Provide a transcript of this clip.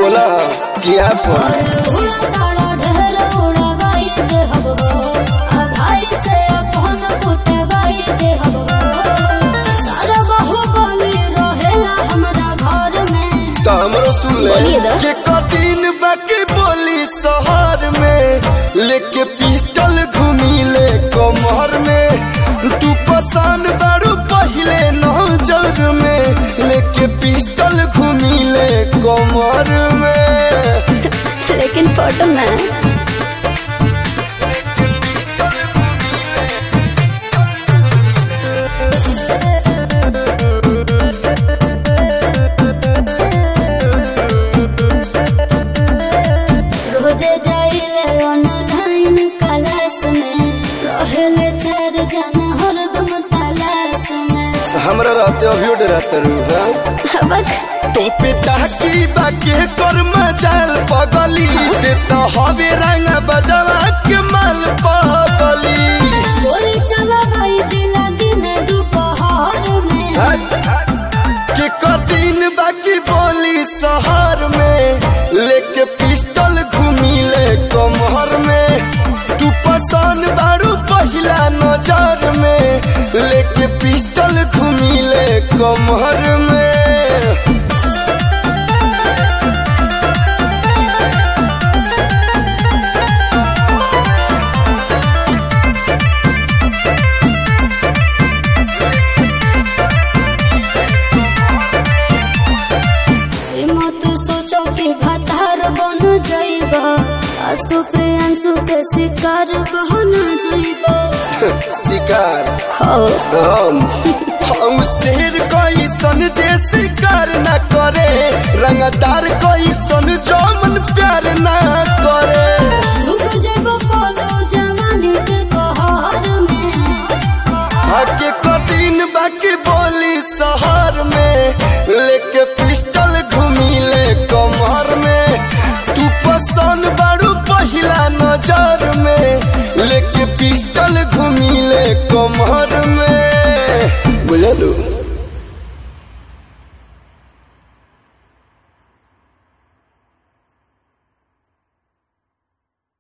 बोला किया पर उड़ा तारा ढेर उड़ावाई दे हब हो आ भाई से अपन कुटवाई दे हब हो सारा बहु बोली रहेला हमरा घर में तो हमरो सुन ले बोलिए ना। के कठिन बाकी बोली शहर में लेके पिस्टल घूमी ले कमर में तू पसंद बारू पहले नजर में लेके पिस्टल घूमी ले कमर में लेकिन फोटो में रोजे जाइले ऑनलाइन क्लास में रहेले चार जना हरदम तलाश में हमरा रहते अभी रहते रू हाँ हबक तो पिता की बाके कर मचाल पगली ते तो हवे रंग बजवा के माल पगली गोली चला भाई दिला दिन दोपहर में के कदिन बाकी बोली शहर में लेके पिस्टल घूमी ले कमर में तू पसंद बारू पहिला नजर में लेके पिस्टल घूमी ले कमर में ई मत सोचो कि भतार बन जाइबा आसु प्रियांशु के शिकार बन जाइबा शिकार हो हम हम शेर कोई सन जे शिकार न करे रंगदार कोई सन जो मन प्यार न करे डूब जाइबो कोनो जवानी के कहर में आके कठिन बाकी बोली शहर में लेके पिस्टल घूमी ले कमर में तू पसंद बारू पहिला नजर में लेके पिस्टल घूमी ले कमर में बुझलू